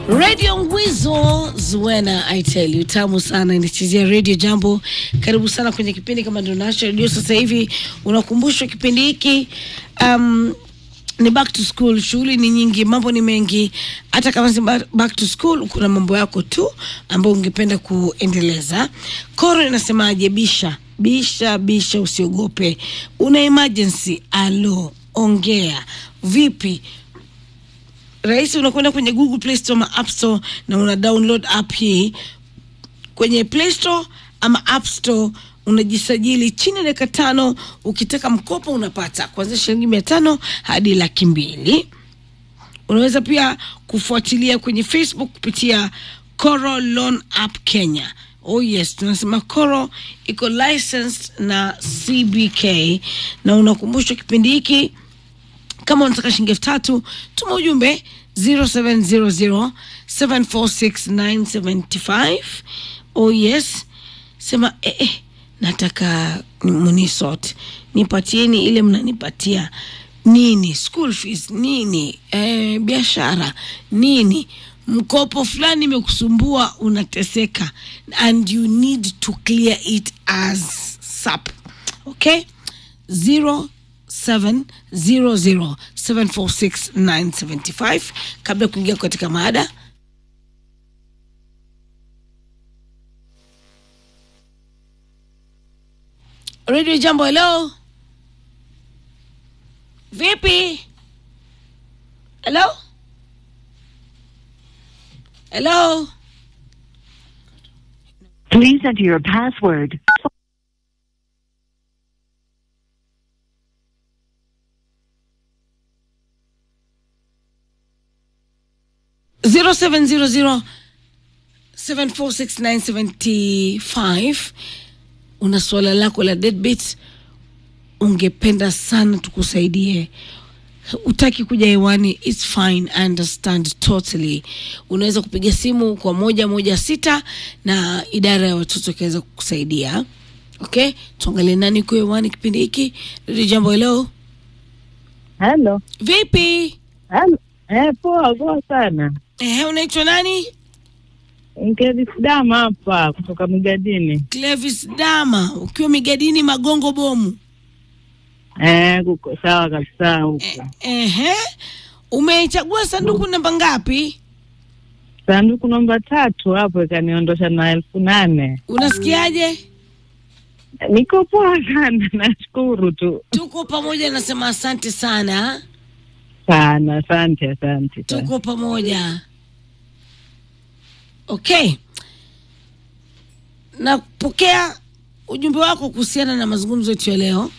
Radio Ngwizo Zwena, I tell you, tamu sana, inachezea Radio Jambo. Karibu sana kwenye kipindi kama ndio nasha redio sasa hivi, unakumbushwa kipindi hiki um, ni back to school. Shughuli ni nyingi, mambo ni mengi. Hata kama si ba- back to school, kuna mambo yako tu ambayo ungependa kuendeleza. Koro inasemaje? Bisha bisha bisha, usiogope. Una emergency, alo, ongea. Vipi? rahisi unakwenda kwenye google play store ama app store na una download app hii kwenye play store ama app store unajisajili chini ya dakika tano ukitaka mkopo unapata kuanzia shilingi mia tano hadi laki mbili unaweza pia kufuatilia kwenye facebook kupitia Coro Loan App Kenya. Oh yes, tunasema Coro iko licensed na CBK na unakumbushwa kipindi hiki kama unataka shilingi elfu tatu tuma ujumbe 0700 746975 oh yes sema eh, eh, nataka munisort nipatieni ile mnanipatia nini school fees nini eh, biashara nini mkopo fulani imekusumbua unateseka and you need to clear it as sap okay zero 700746975 kabla ya kuingia katika mada radio jambo hello vipi hello hello Please enter your password. zero seven zero zero seven four six nine seventy five una swala lako la deadbeat ungependa sana tukusaidie utaki kuja hewani its fine I understand totally unaweza kupiga simu kwa moja moja sita na idara ya watoto ikaweza kukusaidia okay tuangalie nani kuwa hewani kipindi hiki rudi jambo helo Halo. vipi Halo. Eh, poa poa sana. Ehe, unaitwa nani Nkevis Dama hapa kutoka Migadini. Clevis Dama, ukiwa Migadini Magongo Bomu. Eh, kuko sawa kabisa huko. E, ehe, umechagua sanduku namba ngapi? Sanduku namba tatu hapo ikaniondosha na elfu nane. Unasikiaje? Niko poa sana, nashukuru tu Tuko pamoja, nasema asante sana, sana. Asante, asante sana. tuko pamoja. Okay, napokea ujumbe wako kuhusiana na mazungumzo yetu ya leo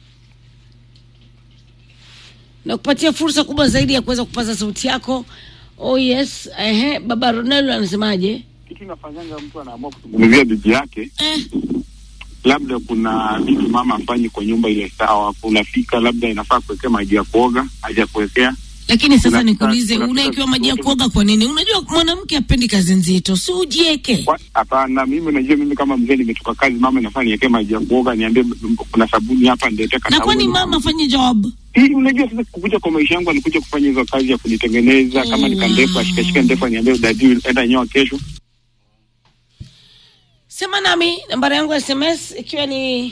na kupatia fursa kubwa zaidi ya kuweza kupaza sauti yako. Oh yes, ehe, baba Ronaldo anasemaje? kitu inafanyanga mtu anaamua kuzungumzia bibi yake, Eh, labda kuna vitu mama afanyi kwa nyumba ile sawa. Unafika labda inafaa kuwekea maji ya kuoga, haja kuwekea lakini sasa Unapika- nikuulize, unapika unaekiwa maji ya vizuri. kuoga kwa nini? Unajua mwanamke apendi kazi nzito, si ujieke. Kwa- hapana. Mimi unajua, mimi kama mzee nimetoka kazi, mama inafaa niwekee maji ya kuoga, niambie m- kuna sabuni hapa, niletee Na kwani mama afanye job? hii. Unajua, sasa kukuja kwa maisha yangu alikuja kufanya hizo kazi ya kunitengeneza, kama nika ndefu ashikashika ndefu, aniambie dadi, enda nyoa kesho. Sema nami nambari yangu ya SMS ikiwa ni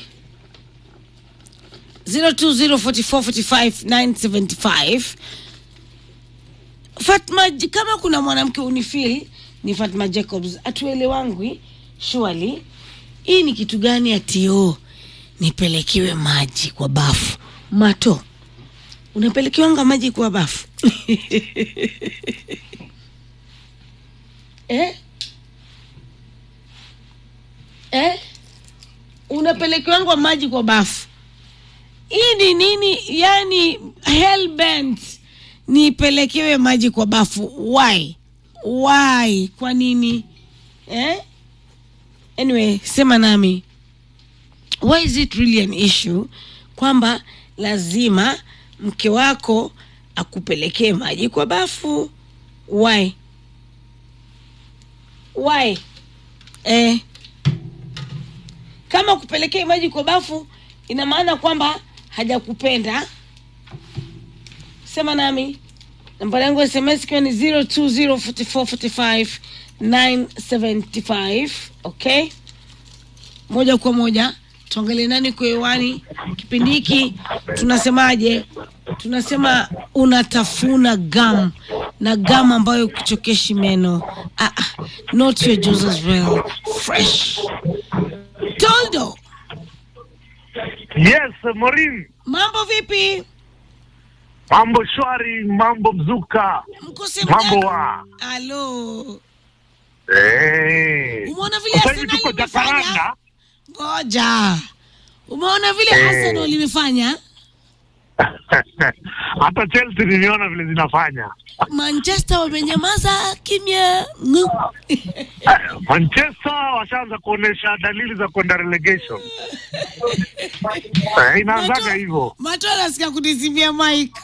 0204445975 Fatma, J- kama kuna mwanamke unifil ni Fatma Jacobs, atuelewangwi surely. Hii ni kitu gani atio nipelekiwe maji kwa bafu? Mato, unapelekiwanga maji kwa bafu eh? eh? unapelekewangu maji kwa bafu hii ni nini yani hellbent nipelekewe maji kwa bafu why why kwa nini eh? anyway sema nami why is it really an issue kwamba lazima mke wako akupelekee maji kwa bafu why why eh, kama kupelekea maji kwa bafu ina maana kwamba hajakupenda sema nami nambari yangu ya sms ikiwa ni 0204445975 okay moja kwa moja tuangalie nani kwa hewani kipindi hiki tunasemaje tunasema unatafuna gam na gam ambayo kuchokeshi meno ah, ah, not your Joseph well fresh toldo Yes, Morin, mambo vipi mambo shwari, mambo mzuka, mko sehemu mambo gani? wa Alo, eh. umeona vile Sasa hivi Arsenal tuko imefanya? Jakaranda. Ngoja, umeona vile Eh. Arsenal limefanya? Hata Chelsea niliona vile zinafanya. Manchester wamenyamaza kimya. Ngu. Manchester washaanza kuonesha dalili za kwenda relegation. Eh, inaanzaga Mato- hivyo. Mato anasikia kunisimia mic.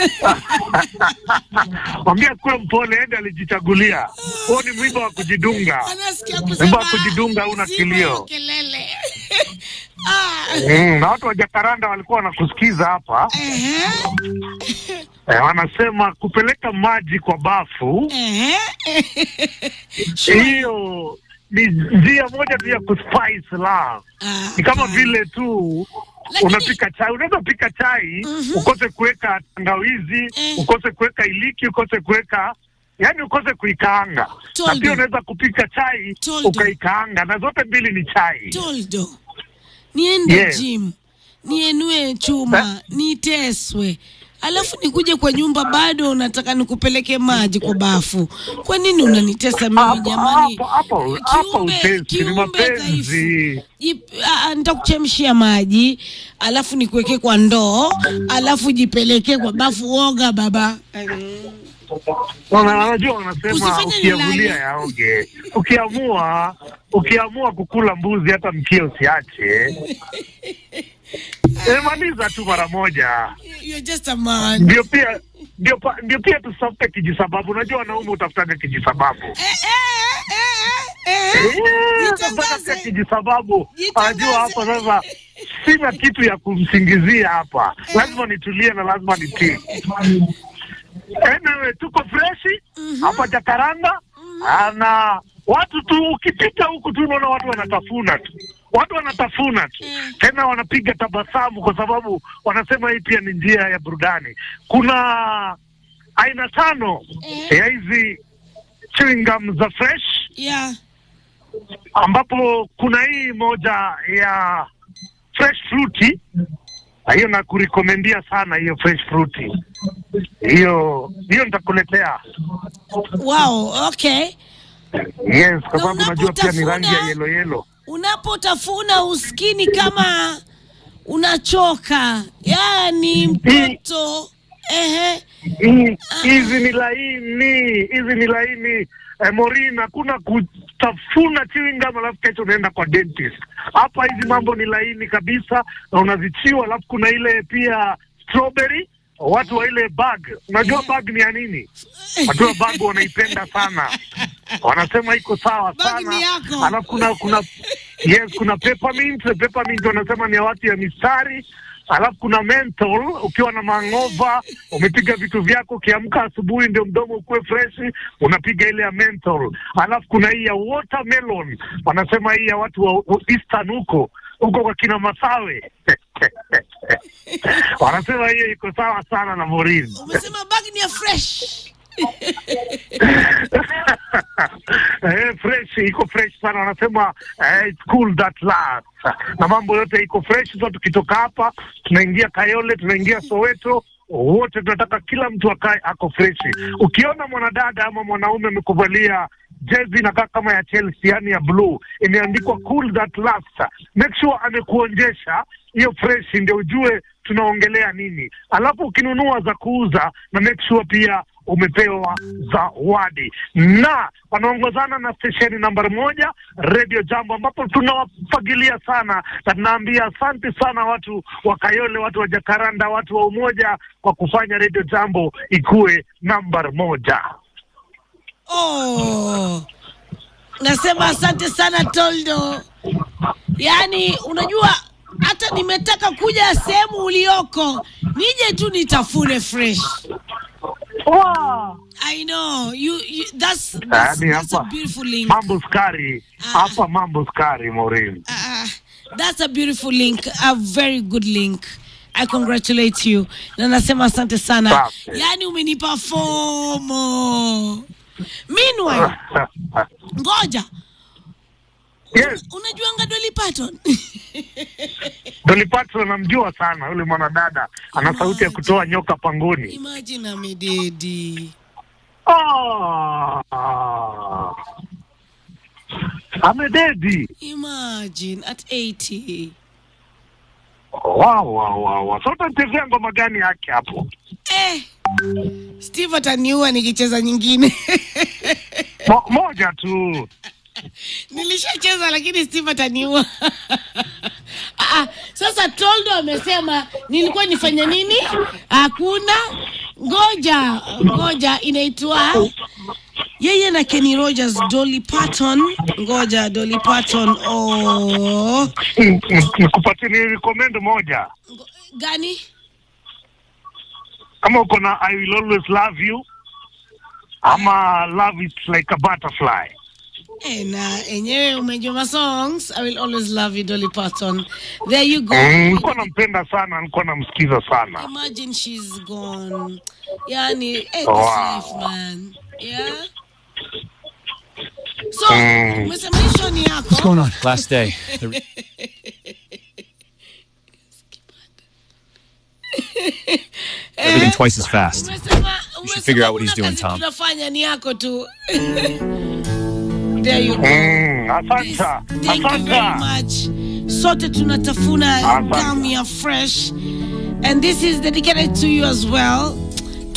Mwambie kuwe mpole, ende alijichagulia. Huo ni mwiba wa kujidunga. Anasikia Mwiba kusema wa kujidunga una zima hiyo kilio. kelele. ah. Mm, na watu wa Jakaranda walikuwa wanakusikiza hapa. Ehe. Eh, wanasema kupeleka maji kwa bafu Ehe. Sure. hiyo ni njia moja tu ya kuspice love. Ah, Ni kama hapana. vile tu Lakini- unapika chai, unaweza pika chai Mhm. ukose kuweka tangawizi, Eh. ukose kuweka iliki, ukose kuweka yani, ukose kuikaanga. Na Toldo. pia unaweza kupika chai Toldo. ukaikaanga, na zote mbili ni chai. Toldo, niende Yes. gym, nienue chuma, niteswe, alafu nikuje kwa nyumba bado unataka nikupeleke maji kwa bafu. Kwa nini unanitesa mimi Hapo jamani? hapo hapo hapo Kiumbe- utesi, ni kiumbe mapenzi. dhaifu. Jip- ah, nitakuchemshia maji alafu nikuweke kwa ndoo alafu jipeleke kwa bafu oga baba Wana- Wanajua wanasema Usifanye ukiamulia nilale. yaoge, ukiamua ukiamua kukula mbuzi hata mkia usiache. Eh, maliza tu mara moja. You're just a man. Ndio pia ndio pa- ndio pia tusitafute kijisababu. Unajua wanaume utafutaga kijisababu. Eh, eh, eh, eh, eh. Eh, Jitangaze. Nataka pia kijisababu. Jitangaze. Anajua hapa sasa sina kitu ya kumsingizia hapa, lazima nitulie na lazima nitii. Anyway, tuko freshi hapa Jakaranda na watu tu, ukipita huku tu unaona watu wanatafuna tu, watu wanatafuna tu Mm. tena wanapiga tabasamu kwa sababu wanasema hii pia ni njia ya burudani. Kuna aina tano Eh. ya hizi chewing gum za fresh Yeah. ambapo kuna hii moja ya fresh fruity hiyo na kurekomendia sana hiyo fresh fruity hiyo hiyo nitakuletea Wow, okay. yes kwa Na sababu unajua pia ni rangi ya unapotafuna- yelo yelo Unapotafuna uskini kama unachoka, yaani mtoto ehe. Hii- hizi ni laini hizi ni laini eh, Morin hakuna kutafuna chewing gum alafu kesho unaenda kwa dentist hapa hizi mambo ni laini kabisa na unazichiwa alafu kuna ile pia strawberry watu wa ile bag unajua bag ni ya nini watu wa bag wanaipenda sana wanasema iko sawa Bag sana ni yako. alafu kuna kuna yes kuna peppermint peppermint wanasema ni ya watu ya mistari alafu kuna menthol ukiwa na mangova umepiga vitu vyako ukiamka asubuhi ndio mdomo ukuwe freshi unapiga ile ya menthol alafu kuna hii ya watermelon wanasema hii ya watu wa wa eastern huko huko kwa kina masawe wanasema hiyo iko sawa sana na morini Umesema bag ni ya fresh. eh, fresh iko fresh sana wanasema eh, it's cool that lasts na mambo yote iko fresh so tukitoka hapa tunaingia Kayole tunaingia Soweto wote tunataka kila mtu akae ako freshi ukiona mwanadada ama mwanaume amekuvalia jezi inakaa kama ya Chelsea yani ya blue imeandikwa cool that lasts make sure amekuonjesha hiyo fresh ndio ujue tunaongelea nini alafu ukinunua za kuuza na make sure pia umepewa zawadi na wanaongozana na stesheni nambari moja Radio Jambo, ambapo tunawafagilia sana na tunaambia asante sana watu wa Kayole, watu wa Jakaranda, watu wa Umoja kwa kufanya Radio Jambo ikuwe nambari moja. Oh. Nasema asante sana Toldo. Yaani unajua hata nimetaka kuja sehemu ulioko nije tu nitafune fresh. Wow. I know you, you that's that's, Yaani that's a hapa beautiful link. mambo skari Ah. hapa, mambo skari Maureen. Uh, that's a beautiful link, a very good link. I congratulate you. Na nasema asante sana. Safi. Yaani umenipa fomo. Meanwhile, ngoja. Yes, Unajuanga Dolly Parton? Dolly Parton namjua sana yule mwanadada, ana sauti ya kutoa nyoka pangoni. Imagine amededi. Ah, amededi. Imagine at 80. Wow, wow, wow, wow. So utachezea ngoma gani yake hapo? Eh. Steve ataniua nikicheza nyingine. Mo, moja tu. Nilishacheza lakini Steve ataniua. Ah, ah, sasa Toldo amesema nilikuwa nifanye nini? Hakuna. Ngoja, ngoja inaitwa yeye na Kenny Rogers, Dolly Parton. Ngoja, Dolly Parton. Oh. Mm, mm, Nikupatie ni recommend moja. Ngo- Gani? Kama uko na I will always love you ama love it like a butterfly. Eh, na enyewe umejua songs. I will always love you Dolly Parton. There you go. Mm, Nilikuwa nampenda sana, nilikuwa namsikiza sana. Imagine she's gone. Yani, eh, this Wow. life, man. Yeah. So, Mm. umesema hii show ni yako. on? Last day. The- Everything twice as fast. Umesema, should figure out what he's umesema doing, kuna kazi Tom. Tunafanya ni yako tu. There you go. Mm, This- asante, Thank you very asante. much. Sote tunatafuna Asante. damu ya fresh. And this is dedicated to you as well.